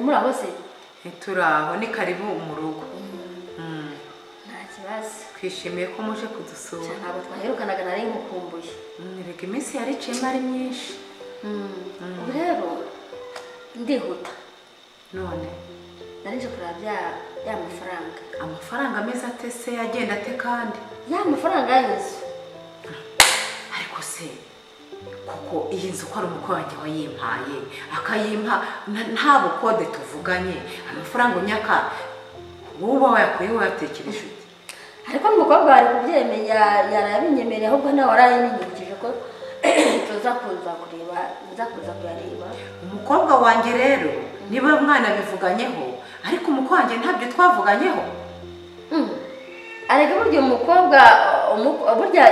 murakoze ntituraho ni karibu mu rugo Mm. nta kibazo twishimiye ko muje kudusura ntabwo twaherukanaga nari nkukumbuye Mm, erega iminsi yariciyemo ari myinshi ubu rero ndihuta none nari nje kureba bya- ya mafaranga amafaranga meza ate se agenda ate kandi ya mafaranga y'inzu ariko se kuko iyi nzu ko ari umukwe wanjye wayimpaye akayimpa na- nta bukode tuvuganye amafaranga unyaka wowe uba wayakuyeho wayatekereje ute ariko n'umukobwa wari kubyemeye ya- yarabinyemereye ahubwo nawe warayinyibukije ko tuza kuza kureba nza kuza kuyareba umukobwa wanjye rero niba mwana bivuganyeho ariko umukwe wanjye ntabyo twavuganyeho Mm. arega burya umukobwa umu- burya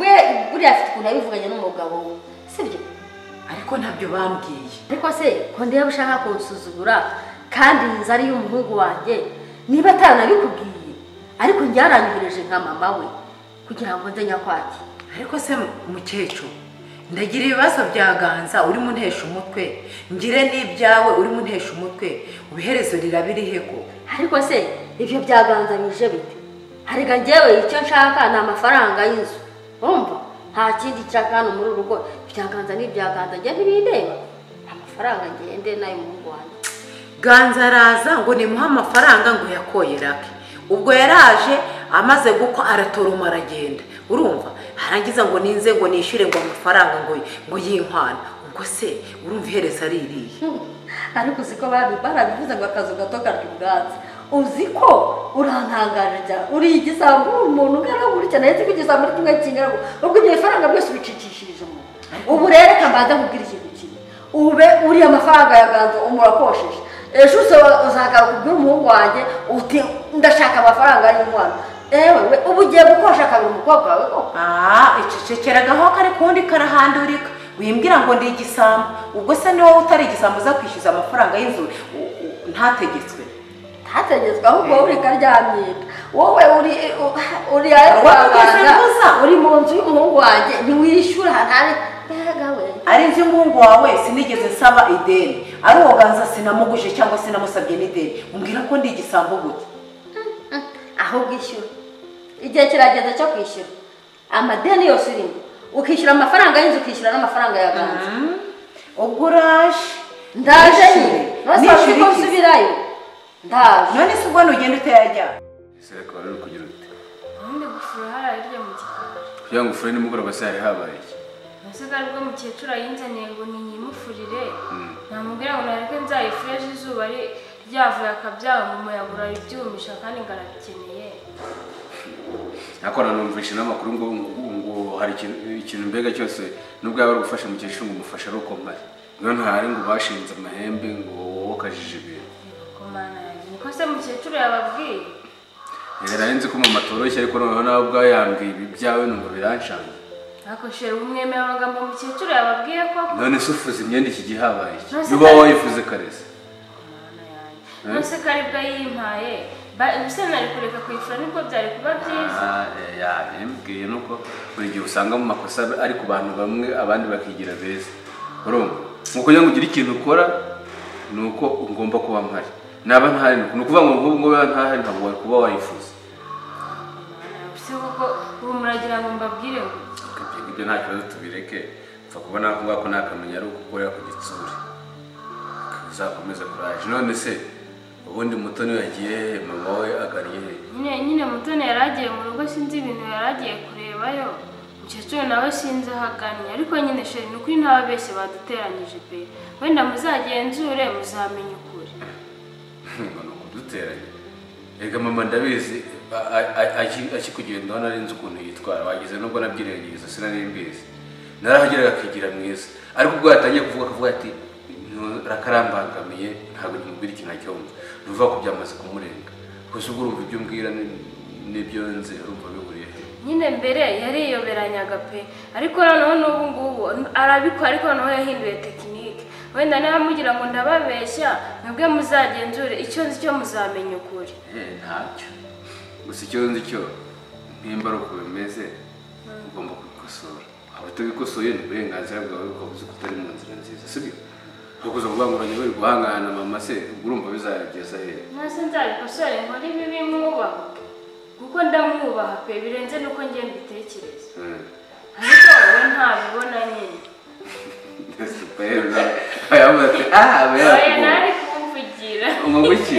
we burya afite ukuntu yabivuganye n'umugabo we sibyo ariko ntabyo bambwiye ariko se ko ndeba ushaka kunsuzugura kandi inzu ari iy'umuhungu wanjye niba atanabikubwiye ariko njye yaranyuhereje nka mama we kugira ngo nze nyakwake ariko se mukecuru ndagira ibibazo bya ganza urimo untesha umutwe ngire n'ibyawe urimo untesha umutwe ubiherezo rirabirihe ko ariko se ibyo byaganzanyije bite harega njyewe icyo nshaka ni amafaranga y'inzu wumva nta kindi nshaka hano muri uru rugo ibyaganza n'ibyaganza njye ntibindeba amafaranga ngende n'ay'umuhungu wanjye ganza araza ngo nimuhe amafaranga ngo yakoyerake ubwo yaraje amaze gukwa aratoroma aragenda urumva arangiza ngo ninze ngo nishyure ngo amafaranga ngo ngo yinkwana ubwo se urumva iherezo ari irihe ariko uzi ko babi barabivuze ngo akazu gato karya ubwatsi uzi ko urantangaje cyane uri igisambo uri umuntu ungana gutya nahise ko igisambo ari kimwe kingana gutya. ubwo ibyo bifaranga byose ubicicishirije umuntu ubu rero reka mbanze nkubwire ikintu kimwe ube uriya amafaranga yaganza umurakosheje ejo uza- uzagaruka ubwire umuhungu wanjye uti ndashaka amafaranga y'umwana yewe we ubu ugiye gukosha kabiri umukobwa wawe koko aha icecekera aho kari kundi karahandurika wimbwira ngo ndi igisambo ubwo se ni wowe utari igisambo uza kwishyuza amafaranga y'inzu u- u- ntategetswe hategetswe ahubwo wowe uri karyamyenda wowe uri uri ayo Wowe kwa ugeze muganga, gusa. uri mu nzu y'umuhungu wanjye ntiwishyura ntari mbega we ari inzu y'umuhungu wawe sinigeze nsaba ideni ari uwo ganza sinamuguje cyangwa sinamusabye n'ideni umbwira ko ndi igisambo gute ahubwo ishyura igihe kirageze cyo kwishyura amadeni yose urimo ukishyura amafaranga y'inzu ukishyura n'amafaranga ya ganza ubwo uraje ndaje nyine Nishyure. ntusabe ko Nishyure iki? nsubirayo ndaje none se ubwo nugenda utayajyana serekaba rero kugira ute ubundi gufura hararya mu gikari kugira ngo ufure nimugoroba se hari habaye iki usigaye ubwo mukecuru ayinzaniye ngo ninyimufurire namubwira ngo nareke nzayifureje izuba ari- ryavuye akabyanga ngo umuyaga uraribyumisha kandi ngo arabikeneye ariko nanumvishe n'amakuru ngo ngo- ngo hari ikintu ikintu mbega cyose nubwo yaba ari gufasha mukecuru ngo umufashe ari uko mpari niyo ntahari ngo bashinze amahembe ngo wowe ukajije ibintu komana yanjye niko se mukecuru yababwiye rero nzi ko mama atoroshye ariko noneho nawe ubwawe yambwiye ibi byawe numva birancanga ariko shere umwemera amagambo mukecuru yababwiye koko none se ufuze imyenda iki gihe habaye iki Nonese niba kandi- wayifuze karese komana yanjye nose ko aribwo yimpaye Ba- ubuse nari kureka kuyifura nibwo byari kuba byiza Ah, eh, ya yambwiye nuko buri gihe usanga mu makosa ari ku bantu bamwe abandi bakigira beza urumva mu kugira ngo ugire ikintu ukora ni uko ugomba kuba mpari naba ntahari ni uko- ni ukuvuga ngo nk'ubu ngubu ntahari ntabwo wari kuba wayifuza ubuse koko ubu muragira ngo mbabwire ngo Ariko ibyo ngibyo nta kibazo tubireke upfa kubona ako ngako ni akamenya ari ugukorera ku gitsuri uzakomeze kuraje none se ubundi muto niwe yagiye hehe mama we agariye hehe nyine nyine mutoni yari agiye mu rugo sinzi ibintu yari agiye kurebayo umukecuru nawe sinzi aho agannye ariko nyine sheri ni ukuri ntababeshye baduteranyije pe wenda muzagenzure muzamenye ukuri ngo ni ukuduteranya reka mama ndabizi a- a- a- aki- akikugendaho nari nzi ukuntu yitwara wagize nubwo nabyirengagiriza sinari mbizi narahageraga akigira mwiza ariko ubwo yatangiye kuvuga akavuga ati rakarambangamiye ntabwo nimubwira ikintu acyumva ni ukuvuga ko byamaze kumurenga gusa ubwo urumva ibyo umbwira ni- n'ibyo nzi urumva bihuriye he nyine mbere yariyoberanyaga pe ariko noneho n'ubu ngubu arabikora ariko noneho yahinduye tekinike wenda niba mugira ngo ndababeshya mwebwe muzagenzure icyo nzi cyo muzamenya ukuri Eh, ntacyo gusa icyo nzi cyo nimba ari uko bimeze ugomba kubikosora abatabikosoye ni uburenganzira bwawe ukaba uzi ko utari mu nzira nziza sibyo kuko kuvuga ngo urajya bari guhangana na mama se ubwo urumva bizageza he ntase nzabikosore nkore ibibi mwubaha kuko ndamwubaha pe birenze n'uko njye mbitekereza Mm. ariko wowe ntabibona nyine Ndetse rero nawe ayavuga ati aha aba oya nawe yarakubonye ari kumvugira umuvugo iki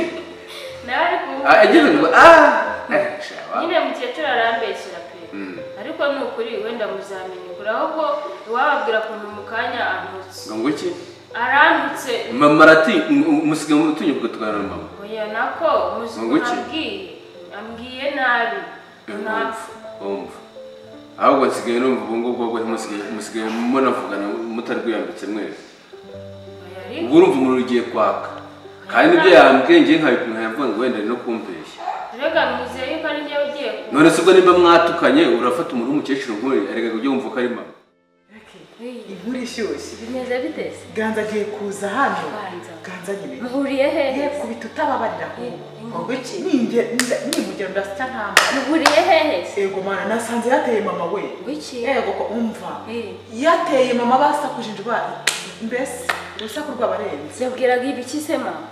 nawe ari Ah, agira ngo kumvugira ah Eh, shaba nyine mukecuru arambeshyira pe Mm. ariko ni ukuri wenda muzamenya kure ahubwo iwababwira ukuntu mu kanya antutse ngo ngo iki arantutse mama arati umusiga mu rutunyi ubwo tuganira na mama oya nako muzi Ngo iki? ukuntu ambwiye ambwiye nabi ntapfa umva ahubwo nsigaye numva ubu ngubwo bwo musigaye musigaye munavugana mutari kwiyambitse mwese ubu oya ariko urumva umuriro ugiye kwaka kandi nibyo yambwiye ngiye nkabipima nkabivuga ngo wenda ni no kumbeshya rega mwizeye yuko ari njyewe ugiye ku none se ubwo nimba mwatukanye urafata umuntu w'umukecuru nk'uyu areka kujya wumva ko ari mama inkuru ishyushye bimeze bite se ganza agiye kuza hano Ganza. ganza nyine muhuriye hehe ye kubita utababarira ahubwo iki ninjye nimugero ndasya ntamba muhuriye hehe se ego mana nasanze yateye mama we Wiki? ego ko umva Eh. yateye mama basakuje indwara mbese urusaku rw'abarenze yabwiraga ibiki se mama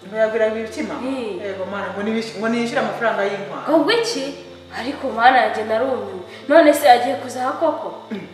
ntiyabwiraga ibikima Eh. ego mana ngo nibish- ngo niyishyure amafaranga y'inkwano ubwo iki ariko mwana yanjye narumiwe none se agiye kuzaha koko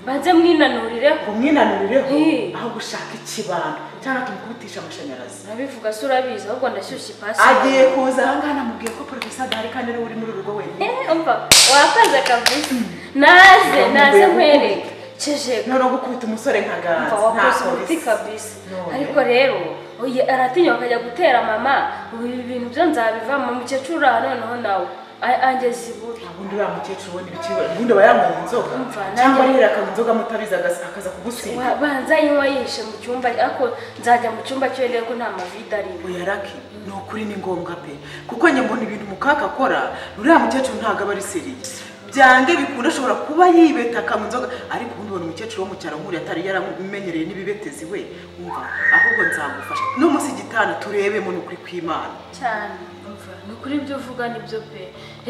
banze mwinanurireho umwinanurireho Eh. aho gushaka ikibando cyangwa tumukubitisha amashanyarazi urabivuga se urabizi ahubwo ndashyushye ipasi agiye kuza ahangaha namubwiye ko porofesa adahari kandi ariwe uri muri urugo wenyine umva wakoze kabisa naze naze nkwereke kije noneho gukubita umusore nka umva ganza wakoze ntako umuti bisa. kabisa None. ariko rero oye, aratinya akajya gutera mama ubu ibi bintu byo nzabivamo mukecuru uraha noneho nawe a- angeza iburi ubundi uriya mukecuru ubona ibiciro ubundi aba yanyweye inzoga Umva, nanjye- cyangwa arihera akanywa inzoga amutabizi agas- akaza kugusiga Wa- banza yinywa yihishe mu cyumba ariko nzajya mu cyumba cyereye ko nta mavide arimo buyarake ni ukuri ni ngombwa pe kuko njye mbona ibintu mukaka akora uriya mukecuru ntabwo aba ari seriye byange bikunda ashobora kuba yibeta akanywa inzoga ariko ubundi ubona umukecuru wo mu cyaro nk'uriya atari yaramenyereye n'ibibetezi we umva ahubwo nzagufasha n'umunsi gitanda turebemo ni ukuri kw'imana cyane umva ni ukuri ibyo uvuga nibyo pe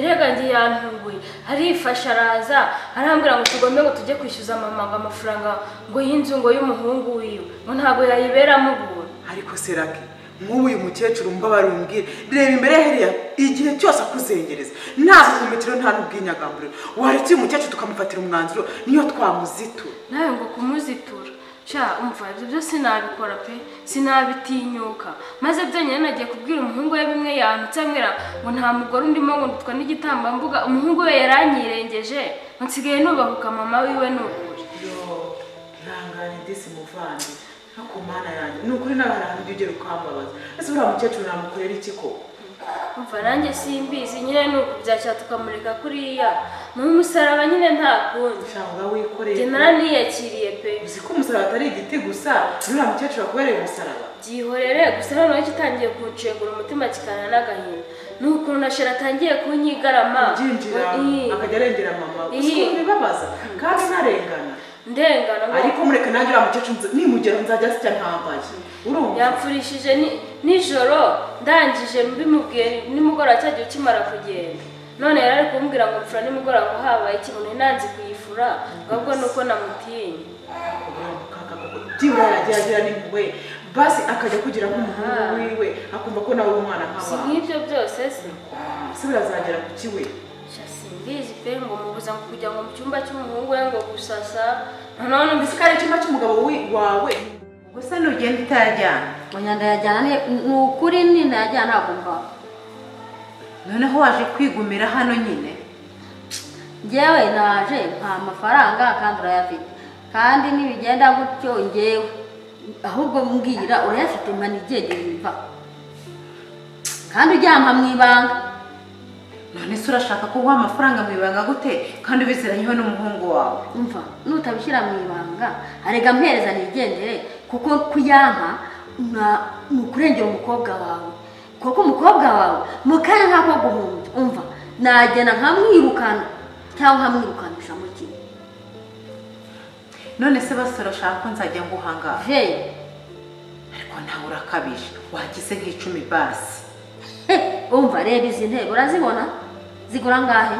rega njye yantunguye arifasha araza arambwira ngo tugombe ngo tujye kwishyuza mama ngo amafaranga ngo y'inzu ngo y'umuhungu wiwe ngo ntabwo yayiberamo ubuntu ariko serake nk'ubu uyu mukecuru mbabare umbwire reba imbere ye hariya igihe cyose akuzengereza nta buhumekero nta n'ubwinyagambure waretse uyu mukecuru tukamufatira umwanzuro niyo twamuzitura nawe ngo kumuzitura ca umva ibyo byose sinabikora pe sinabitinyuka maze byonyine nagiye kubwira umuhungu we bimwe yantutse ambwira ngo nta mugore undimo ngo ndutwa n'igitambambuga umuhungu we yaranyirengeje ngo nsigaye nubahuka mama wiwe ni ukuri yo ihangane disi muvandi no ku mana yanjye ni ukuri nawe hari ahantu ugera ukambabaza ese uriya mukecuru namukorera iki koko umva nanjye simbizi nyine ni ukubyakira tukamurika kuriya ni umusaraba nyine nta kundi ushanga njye wikoreye naraniyakiriye pe uzi ko umusaraba atari igiti gusa n'uriya mukecuru wakubereye umusaraba byihorere gusa noneho gitangiye kuncengura umutima kikana n'agahinda ni ukuntu na shera atangiye kunyigarama byinjira Ii, akajya arengera mama Ii. uzi ko bibabaza kandi narengana ndengana ngo ariko mureke nanjye uriya mukecuru nza- nimugera nzajya asya ntambaye urumva yamfurishije ni- nijoro ndangije mbimubwiye nimugoroba cya gihe ukimara kugenda none yari ari kumbwira ngo mfura nimugoroba ngo habaye ikintu nanze kuyifura ngo ahubwo ni uko namutinye byibura yagiye agira n'impuhwe basi akajya kugira nk'umuhungu wiwe akumva ko nawe uri umwana si nk'abana nk'ibyo byose se ese birazagera ku kiwe Sha simbizi pe ngo mubuza ngo kujya ngo mu cyumba cy'umuhungu we ngo gusasa noneho numvise ese kariya cyumba cy'umugabo wi- wawe gusa nugenda utajyana oya ndayajyana ni- ni ukuri ni ndayajyana ntabwo mvaho noneho waje kwigumira hano nyine njyewe naje nta mafaranga kandi urayafite kandi nibigenda gutyo njyewe ahubwo mbwira urayafite mpana igihe gihiva kandi ujyanwa mu ibanga none se urashaka kuguha amafaranga mu ibanga gute kandi ubiziranyweho n'umuhungu wawe umva nutabishyira mu ibanga arega mpereza nigendere kuko kuyampa na- ni ukurengera umukobwa wawe kuko umukobwa wawe mu kanya nk'ako guhumbya umva nagenda nkamwirukana cyangwa nkamwirukanisha mu kigo none se basi urashaka ko nzajya nguhangaha Hey. ariko ntawe urakabije wagize nk'icumi basi He, umva reba izi ntebe urazibona zigura angahe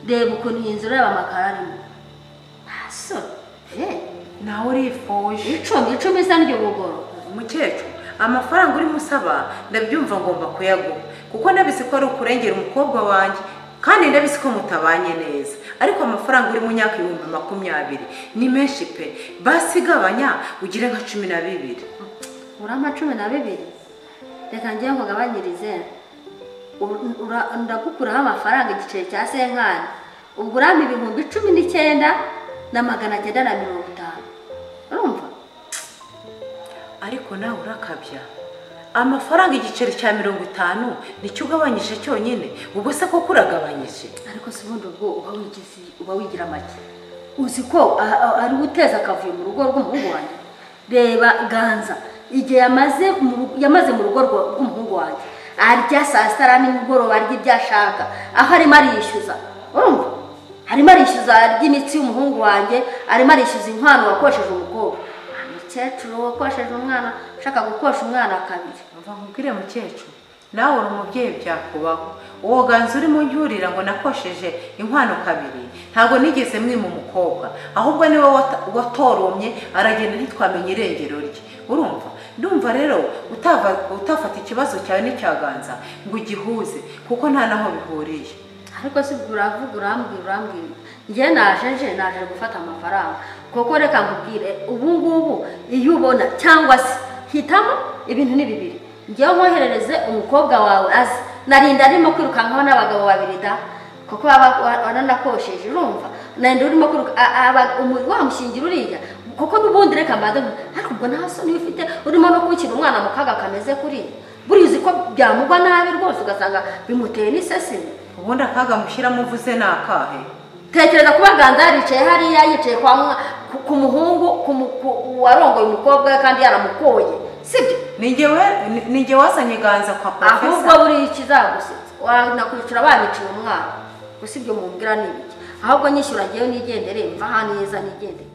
reba ukuntu iyi nzu ureba amakaro arimo ntaso he nawe urifuje icumi icumi isa n'iryo bugoro umukecuru amafaranga uri musaba ndabyumva ngomba kuyaguha kuko ndabizi ko ari ukurengera umukobwa wanjye kandi ndabizi ko mutabanye neza ariko amafaranga uri mu myaka ibihumbi makumyabiri ni menshi pe basi igabanya ugire nka cumi na bibiri urama cumi na bibiri reka ngiye nkugabanyirize Ur- ura- ndagukuraho amafaranga igiceri cya senkani ubwo urama ibihumbi cumi n'icyenda na magana cyenda na mirongo itanu urumva ariko nawe urakabya amafaranga igiceri cya mirongo itanu nicyo ugabanyije cyonyine ubwo se koko uragabanyije ariko si ubundi ubwo uba wigize uba wigira make uzi ko a- a- ari we uteza akavuyo mu rugo rw'umuhungu wanjye reba ganza igihe yamaze mu rugo- yamaze mu rugo rwa- rw'umuhungu wanjye arya saa sita ara nimugoroba arya ibyo ashaka aho arimo arishyuza urumva arimo arishyuza arya imitsi y'umuhungu wanjye arimo arishyuza inkwano wakosheje umukobwa umukecuru wakosheje umwana ushaka gukosha umwana kabiri mva nkubwire mukecuru nawe uri umubyeyi byakubaho uwo ganza urimo njyurira ngo nakosheje inkwano kabiri ntabwo nigeze mwima umukobwa ahubwo niwe wata- watoromye aragenda ntitwamenye irengero rye urumva ndumva rero utava- utafata ikibazo cyawe n'icya ganza ngo ugihuze kuko nta naho bihuriye ariko si ubwo uravuga urambwira urambwira njye naje nje naje gufata amafaranga kuko reka nkubwire ubu ngubu iyo ubona cyangwa se hitamo ibintu ni bibiri ngewe nkoherereze umukobwa wawe azi narinda arimo kwirukankaho n'abagabo babiri da kuko baba ba- baranakosheje urumva narinda urimo kwiruka a- a- aba- umu- wamushingira uriya kuko n'ubundi reka mbanze nku- ariko ubwo nta soni ufite urimo no gukina umwana mu kaga kameze kuriya buriya uzi ko byamugwa nabi rwose ugasanga bimuteye n'isesini ubundi akaga mushyiramo uvuze ni akahe tekereza kuba ganza yaricaye hariya yicaye kwa mwa ku- ku muhungu ku mu- ku- warongoye umukobwa we kandi yaramukoye sibyo ninjye wazanye ganza kwa ahubwo porofesa buriya ikizagusetsa wanakwishyura bamiciye umwana gusa ibyo mumbwira ni ibiki ahubwo nyishyura ngewe nigendere mva aha neza nigendere